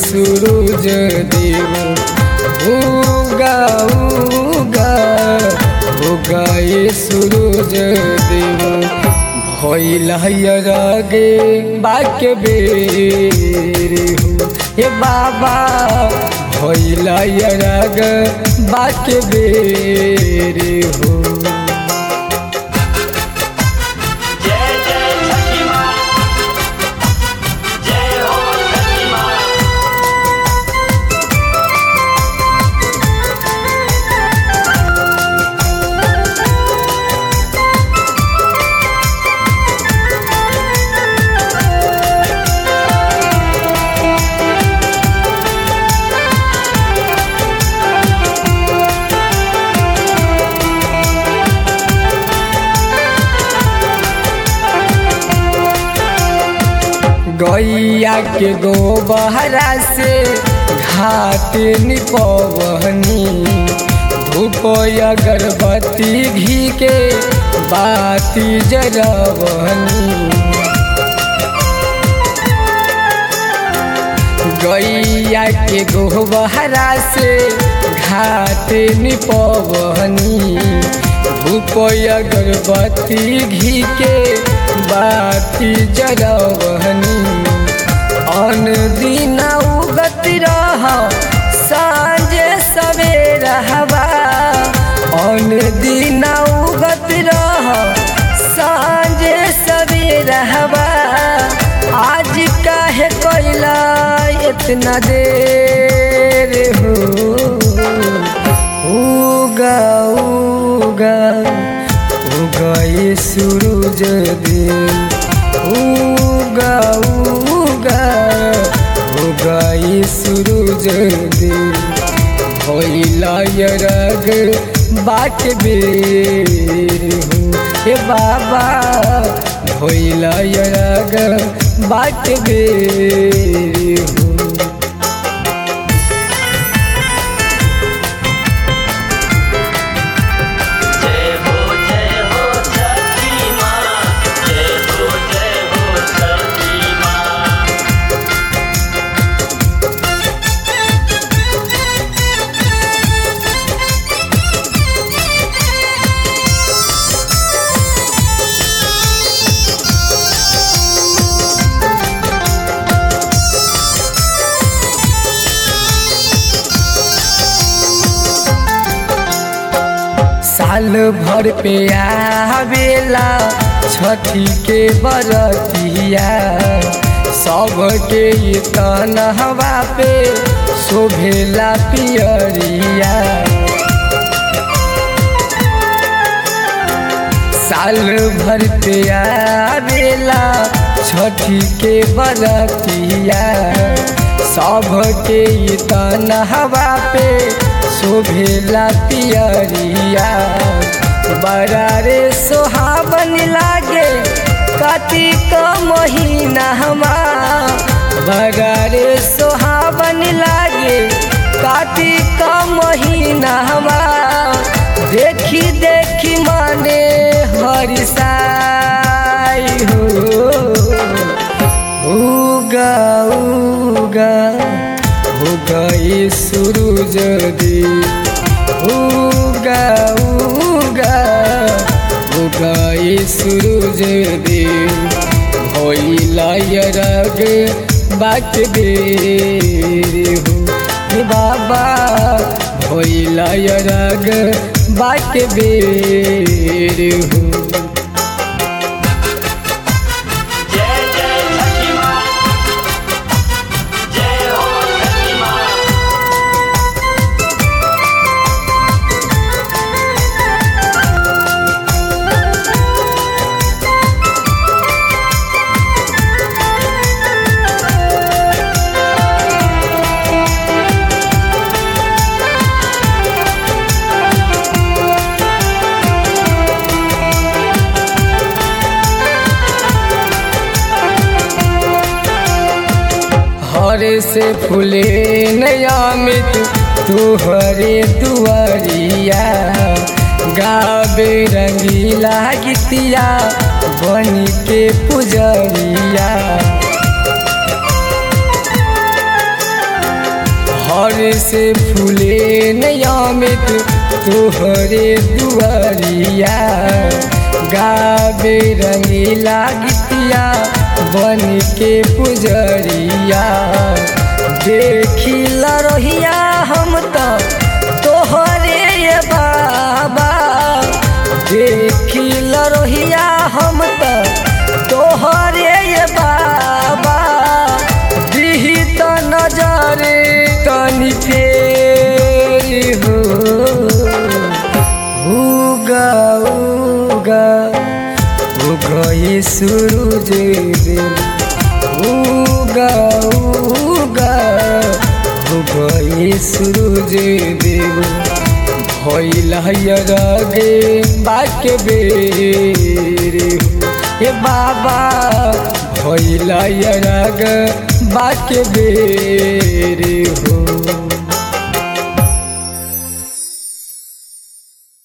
सूरज देव उगा उगा उगा ये सूरज देव भइल गे बाके बेर हो हे बाबा भइल ग बाके बेर हो जय जय छठी माँ जय हो छठी माँ गैया के गोबहरा से घाट निपवनी धूप अगरबत्ती घी के बाती जरवनी गैया के गोबहरा से घाट निपवनी धूप अगरबत्ती घी के बाती जरवनी अन दिन उगत रह साँझे सवेर हवा अन दिन उगत रह साँझे सवेर हवा आज काहे कैला इतना देर हो उगा उगा उगा ये सूरज देव उगा उगा उगा ये सूरज देव भइला यरग बाट बेर हो हे बाबा भइला यरग बाट बेर हो जय हो जय हो छठी माँ जय हो जय हो छठी माँ साल भर पे आवेला छठी के बरतिया सबके ये तनहवा पे शोभेला पियरिया साल भर पे आवेला छठी के बरतिया सबके ये तनहवा पे शोभेला पियरिया बड़ा रे सोहावन लागे कार्तिक महीना हमा बड़ा रे सोहावन लागे कार्तिक महीना हमा देखी देखी माने हरिसाई हो उगा उगा उगा ये सूरज देव उगा उगा उगा ये सूरज देव भइला यरग बाट बेर हो हे बाबा भइला यरग बाट बेर हो जय जय छठी माँ जय हो छठी माँ हरे से फूले नयामित तुहरे दुआरिया गावे रंगीला गीतिया बन के पुजरिया हर से फूले नयामित तोहरे दुआरिया गावे रंगीला गीतिया बन के पुजरिया देखी लरोहिया हम तो तोहरे ये बाबा देखी लरोहिया हम तो तोहरे ये बाबा दिही तो नजरे तनी फेर हो उगा उगा उगा ये सूरज देव उगा उगा उगा ये सूरज देव भइल गे बाके बेरे हो ए बाबा भइल ग बाके बेरे हो